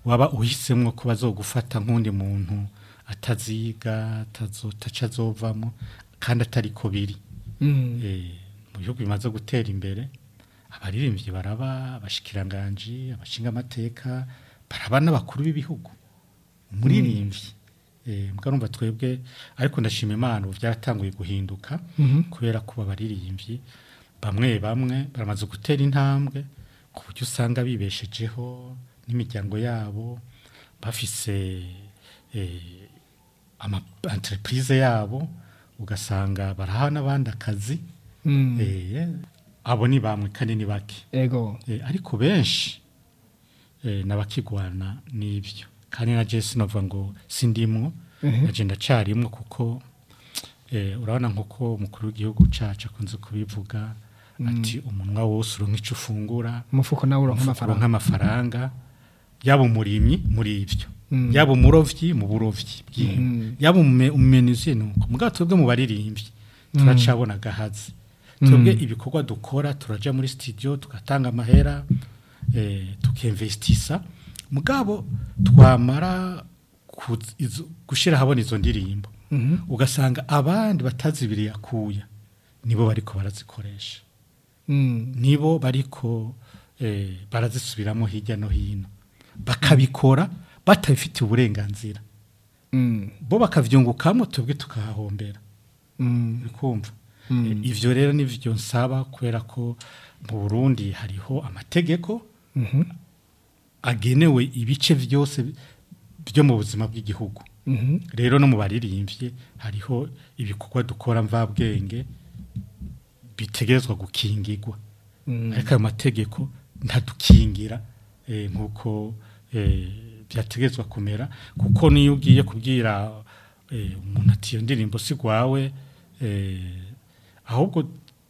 waba uhisemwo ko bazogufata nk'undi muntu ataziga atazo- ataco azovamo kandi atari ko biri Mm. Eh, mu bihugu bimaze gutera imbere abaririmbyi baraba abashikiranganji abashinga amateka baraba n'abakuru b'ibihugu umuririmbyi eh mbwa numva twebwe ariko ndashima Imana ubu byaratanguye guhinduka Mhm. kubera ko abaririmbyi bamwe bamwe baramaze gutera intambwe ku buryo usanga bibeshejeho n'imiryango yabo bafise eh, ama entreprise yabo ugasanga baraha n'abandi akazi Mm. eh, abo ni bamwe kandi ni bake ego eh, ariko benshi eh, n'abakigwana n'ibyo kandi na Jesse novuga ngo sindimwo Mhm. naje ndacarimwo kuko eh, urabona nkuko umukuru w'igihugu cacu akunze kubivuga ati umunwa wose uronka ico ufungura umufuko nawe uronka uronka amafaranga amafaranga yaba umurimyi muri ibyo Mm. yaba umurovyi mu burovyi bw'inka Mhm. yaba umume- umumenuzi nuko mugabo twebwe mu baririmbyi turacabona gahazi twebwe ibikorwa dukora turaja muri studio tugatanga amahera eh, tukinvestisa mugabo twamara kuz- izo- gushira habona izo ndirimbo Mhm. ugasanga abandi batazibiriye akuya nibo bariko barazikoresha Mm. nibo bariko eh, barazisubiramo hirya no hino bakabikora batabifitiye uburenganzira Mm. bo bakavyungukamo twebwe tukahahombera Mm. urikumva Mm. Eh, ivyo rero nivyo nsaba kubera ko mu Burundi hariho amategeko Mhm. agenewe ibice vyose byo mu buzima bw'igihugu Mhm. rero no mu baririmbye hariho ibikorwa dukora mvabwenge bitegerezwa gukingirwa Mm. ariko ayo mategeko ntadukingira eh, nk'uko eh, byategetswe kumera kuko niyo ugiye kubwira eh, umuntu ati iyo ndirimbo si rwawe eh, ahubwo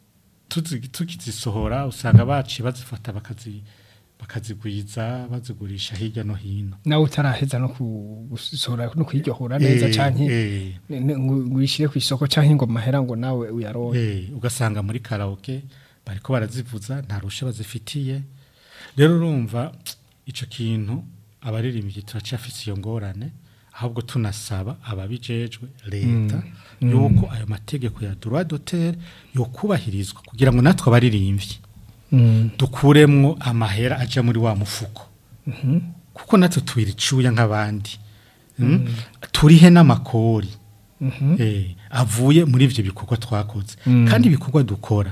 tuzi- tukizisohora usanga baciye bazifata bakazi bakazigwiza bazigurisha hirya no hino nawe utaraheza no gusohora no kwiryohora neza Eh, canke eh, ne- ne- ngo ngo uyishire ku isoko canke ngo mahera ngo nawe uyaronke Eh, ugasanga muri karaoke bariko barazivuza nta rusha bazifitiye rero urumva ico kintu abaririmbyi turacafise iyo ngorane ahubwo tunasaba ababijejwe leta yuko ayo mategeko ya droit d'auteur yokubahirizwa kugira ngo natwe abaririmbyi Mm. dukuremwo amahera aja muri wa mufuko Mhm. kuko natwe tubira icuya nk'abandi mm? turihe n'amakori Mhm. eh, avuye muri ivyo bikorwa twakoze Mm. kandi ibikorwa dukora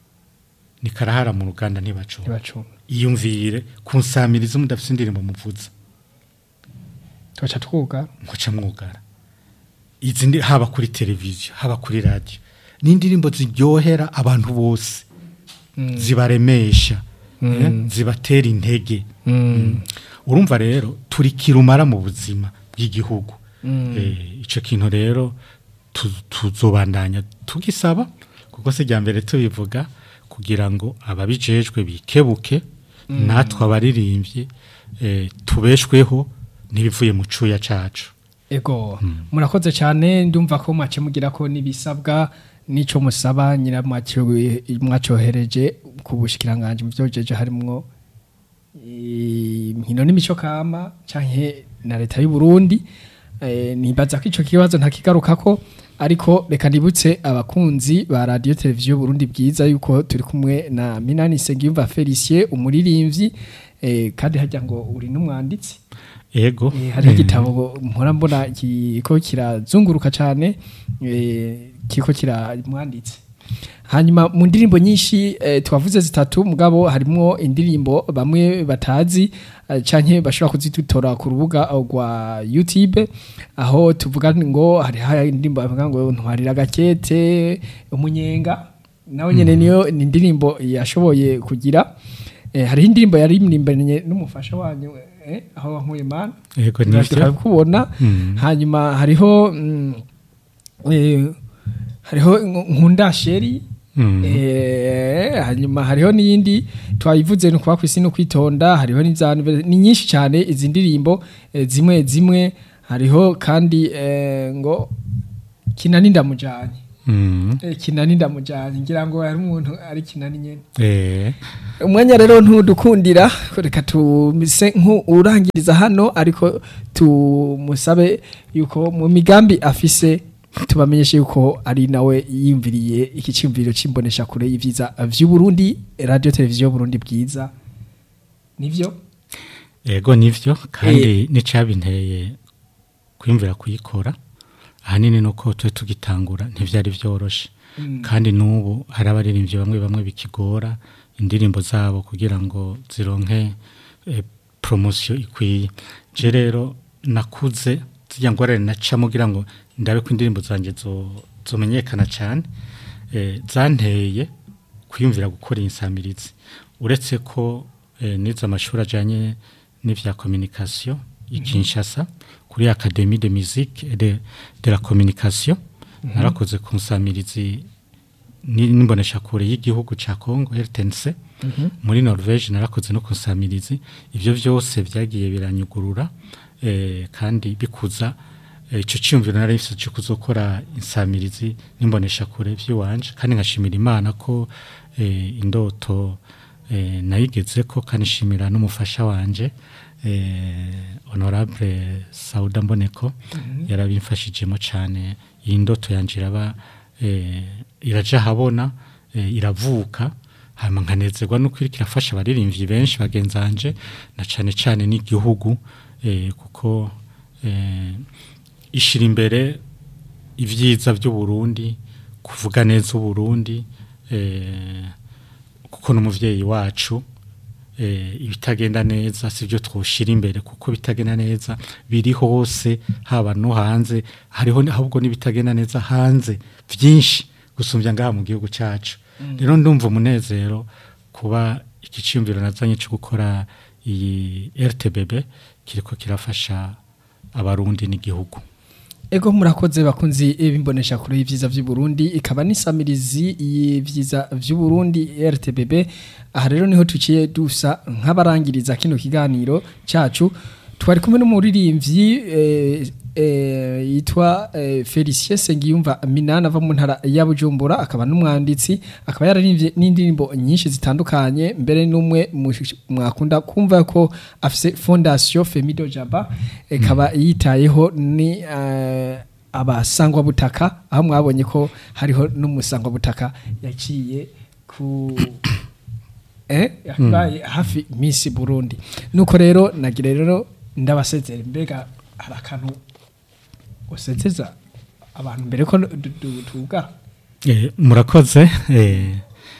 ni karahara mu ruganda ntibacunga ntibacunga iyumvire kunsamiriza mudafite indirimbo muvuza tugaca twuga nkoca mwugara izi ndi haba kuri televiziyo haba kuri radio ni indirimbo ziryohera abantu bose Mm. zibaremesha Mm. eh, zibatera intege Mm. urumva rero turi kirumara mu buzima bw'igihugu Mm. Eh, ico kintu rero tu- tuzobandanya tugisaba kuko se rya mbere tubivuga kugira ngo ababijejwe bikebuke natwe abaririmbyi eh, tubeshweho n'ibivuye mu cuya cacu ego murakoze cyane ndumva ko mwace mugira ko n'ibisabwa n'ico musaba nyira mwacohereje ku bushikiranganje mu byojeje harimwo inkino n'imico kama canke na leta y'u Burundi eh, nibaza ko ico kibazo ntakigarukako ariko reka nibutse abakunzi ba radio televiziyo Burundi bwiza yuko turi kumwe na Minani Sengiyumva Felicien umuririmbyi eh, kandi hajya ngo uri n'umwanditsi ego Eh, hari igitabo mpora mbona kiko kirazunguruka cyane eh, kiko kiramwanditse hanyuma mu ndirimbo nyinshi eh, twavuze zitatu mugabo harimo indirimbo bamwe batazi eh, canke bashobora kuzitora ku rubuga rwa YouTube aho tuvuga ngo hari hari indirimbo bavuga ngo ntwarira gakete umunyenga nawe nyene niyo ni indirimbo yashoboye kugira eh, hariho indirimbo yaririmbanye n'umufasha wanyu eh, aho wankuye mana ego nivyo kubona Mm. hanyuma hariho mm, eh, hariho nkunda sheri Mm. Eh, hanyuma hariho n'iyindi twayivuze ni ukuba ku isi no kwitonda hariho n'ivyanu ni nyinshi cyane izi ndirimbo eh, zimwe zimwe hariho kandi eh, ngo kina n'indamujanye Mm. Eh, kinani ndamujanye ngira ngo hari umuntu ari kinani nyene Eh, umwanya rero ntudukundira reka tumise nk'urangiriza hano ariko tumusabe yuko mu migambi afise tubamenyeshe yuko ari nawe yiyumviriye iki cyumviro c'imbonesha kure y'ivyiza vy'uburundi radio televiziyo y'uburundi bwiza nivyo ego nivyo kandi nicabinteye kwimvira kuyikora ahanini nuko twe tugitangura ntivyari vyoroshe kandi n'ubu hari abaririmbyi bamwe bamwe bikigora indirimbo zabo kugira ngo zironke eh, promosiyo ikwiye je rero nakuze zirya ngorane nacamo kugira ngo ndabe ko indirimbo zanje zo- zomenyekana cyane eh, zanteye kwiyumvira gukora insamirizi uretse ko eh, nize amashuri ajyanye n'ivya communication i Kinshasa kuri Académie de musique et de, de la communication narakoze ku nsamirizi ni- n'imbonesha kure y'igihugu ca Congo RTNC muri Norvège narakoze no ku nsamirizi ivyo vyose vyagiye biranyugurura eh, kandi bikuza eh, ico cyumviro nari mfise cyo kuzokora insamirizi n'imbonesha kure vy'iwanje kandi nkashimira Imana ko eh, indoto eh, nayigeze ko kandi nshimira n'umufasha wanje eh, honorable Sauda Mboneko yarabimfashijemo cyane iyi ndoto yanje iraba eh, iraja habona eh, iravuka hama nkanezerwa nuko iriko irafasha abaririmbyi benshi bagenzanje na cane cane n'igihugu eh, kuko eh, ishira imbere ivyiza by'uburundi kuvuga neza uburundi eh, kuko n'umuvyeyi wacu eh, ibitagenda neza sivyo twoshira imbere kuko bitagenda neza biri hose haba no hanze hariho ahubwo n'ibitagenda neza hanze vyinshi gusumbya ngaha mu gihugu cacu rero ndumva umunezero kuba igiciyumviro nazanye cyo gukora iyi RTBB kiriko kirafasha abarundi n'igihugu Ego murakoze bakunzi bimbonesha kure y'ivyiza vy'u Burundi ikaba nisamirizi y'ivyiza vy'u Burundi RTBB aha rero niho tuciye dusa nk'abarangiriza kino kiganiro cacu twari kumwe n'umuririmbyi eh, eh, yitwa eh, Felicien Sengiyumva Minana ava mu ntara ya Bujumbura akaba n'umwanditsi akaba yararimbye n'indirimbo nyinshi zitandukanye mbere n'umwe mu- mwakunda kumva ko afise Fondation Femido Jaba ikaba yitayeho ni eh, abasangwa butaka aho mwabonye ko hariho n'umusangwa butaka yaciye ku eh yabaye hafi Miss Burundi nuko rero nagira rero ndabasezera mbega hari akantu usezeza abantu mbere ko du- du- tuga Eh, murakoze eh,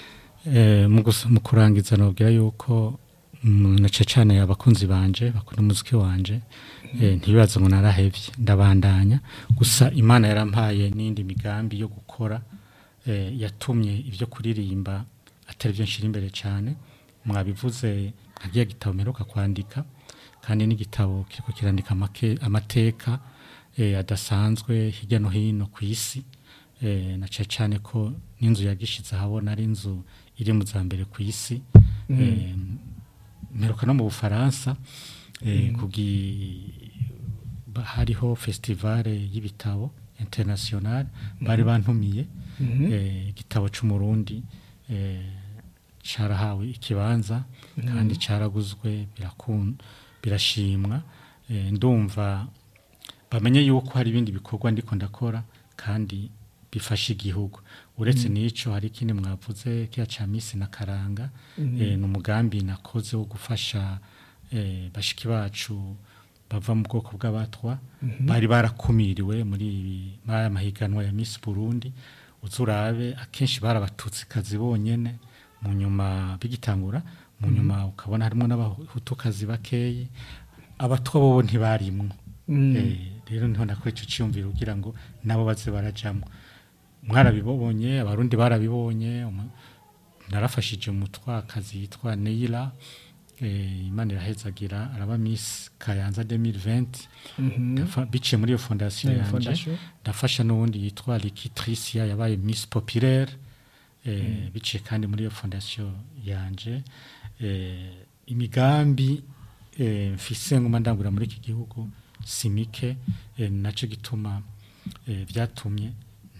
eh, mu gus- mu kurangiza nobwira yuko mm, nace cyane abakunzi banje bakunda umuziki wanje eh, ntibibaze ngo narahevye ndabandanya gusa imana yarampaye n'indi migambi yo gukora eh, yatumye ibyo kuririmba atari byo nshira imbere cyane mwabivuze nkagiye gitabo mperuka kwandika kandi n'igitabo kiriko kirandika amake- amateka eh, adasanzwe hirya no hino ku isi eh, na cyane cyane ko n'inzu yagishize ahabona ari inzu iri mu za mbere ku isi eh, mperuka no mu bufaransa eh, kugi ba- hariho festivale y'ibitabo international bari bantumiye eh, igitabo c'umurundi eh, carahawe ikibanza kandi caraguzwe birakun birashimwa eh, ndumva bamenye yuko hari ibindi bikorwa ndiko ndakora kandi bifasha igihugu uretse n'ico hari ikindi mwavuze kiya ca misi na karanga eh, ni umugambi nakoze wo gufasha eh, bashiki bacu bava mu bwoko bw'abatwa bari barakumiriwe muri ibi- muri aya mahiganwa ya Miss Burundi uzurabe akenshi barabatutsi kazi bonyene mu nyuma bigitangura mu nyuma ukabona harimo n'abahutukazi bakeyi abatwa bobo ntibarimwo Eh, rero niho nakora ico ciyumviro kugira ngo nabo baze barajamwo mwarabibonye abarundi barabibonye umu- narafashije umutwakazi yitwa Neila eh, imana irahezagira araba Miss Kayanza 2020 Ndafa- biciye muri iyo fondation Iyo yanje fondation. ndafasha n'uwundi yitwa Likitricia yabaye Miss Populaire eh, biciye kandi muri iyo fondation yanje eh, imigambi eh, mfise nguma ndangura muri iki gihugu simike eh, naco gituma eh, byatumye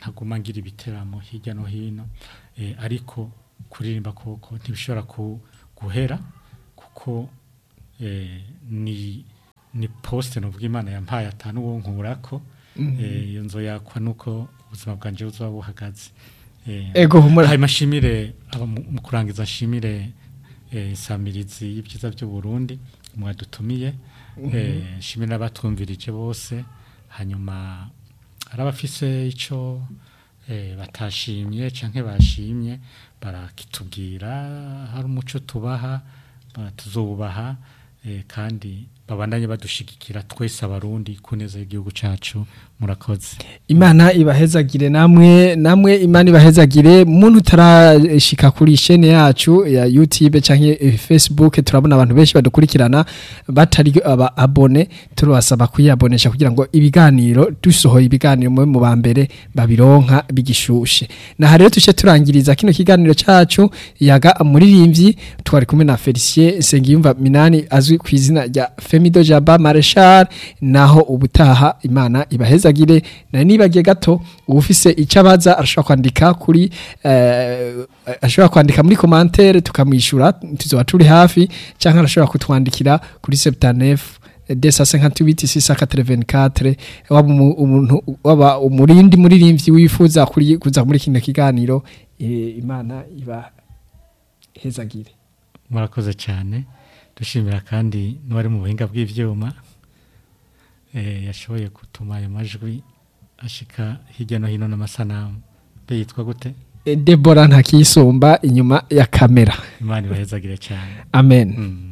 ntaguma ngira ibiteramo hirya no hino eh, ariko kuririmba koko ntibishobora ku, guhera kuko eh, ni ni poste novuga imana yampaye atanu wo nkurako eh, iyo nzo yakwa nuko ubuzima bwanje buzoba buhagaze eh, ego humura hanyuma nshimire aba mu mu kurangiza nshimire eh, samirizi y'ibyiza by'u Burundi mwadutumiye eh, nshimire n'abatwumvirije bose hanyuma hari abafise ico eh, batashimye canke bashimye barakitubwira hari umuco tubaha ba- tuzobubaha eh, kandi babandanye badushigikira twese abarundi kuneza igihugu cacu murakoze imana ibahezagire namwe namwe imana ibahezagire muntu utarashika kuri chaîne yacu ya YouTube canke eh, Facebook turabona abantu benshi badukurikirana batari aba abone turabasaba kuyabonesha kugira ngo ibiganiro dusohoye ibiganiro mu mu bambere babironka bigishushe na rero tuce turangiriza kino kiganiro cacu yaga muririmbyi twari kumwe na Felicien Sengiyumva Minani azwi ku izina rya Femido Jaba Marshal naho ubutaha imana ibahezagire na nibagiye gato ufise icyo abaza arashobora kwandika kuri eh, ashobora kwandika muri commentaire tukamwishura tuzoba turi hafi cyangwa arashobora kutwandikira kuri 79 desa 58 684 waba umu- umuntu waba umurindi muririmbyi wifuza kuri kuza muri kino kiganiro eh, imana iba hezagire murakoze cyane dushimira kandi n'uwari mu buhinga bw'ibyuma eh, yashoboye gutuma ayo majwi ashika hirya no hino n'amasanamu mbe yitwa gute Eh, Deborah ntakisumba inyuma ya kamera imana ibahezagire cyane amen mm.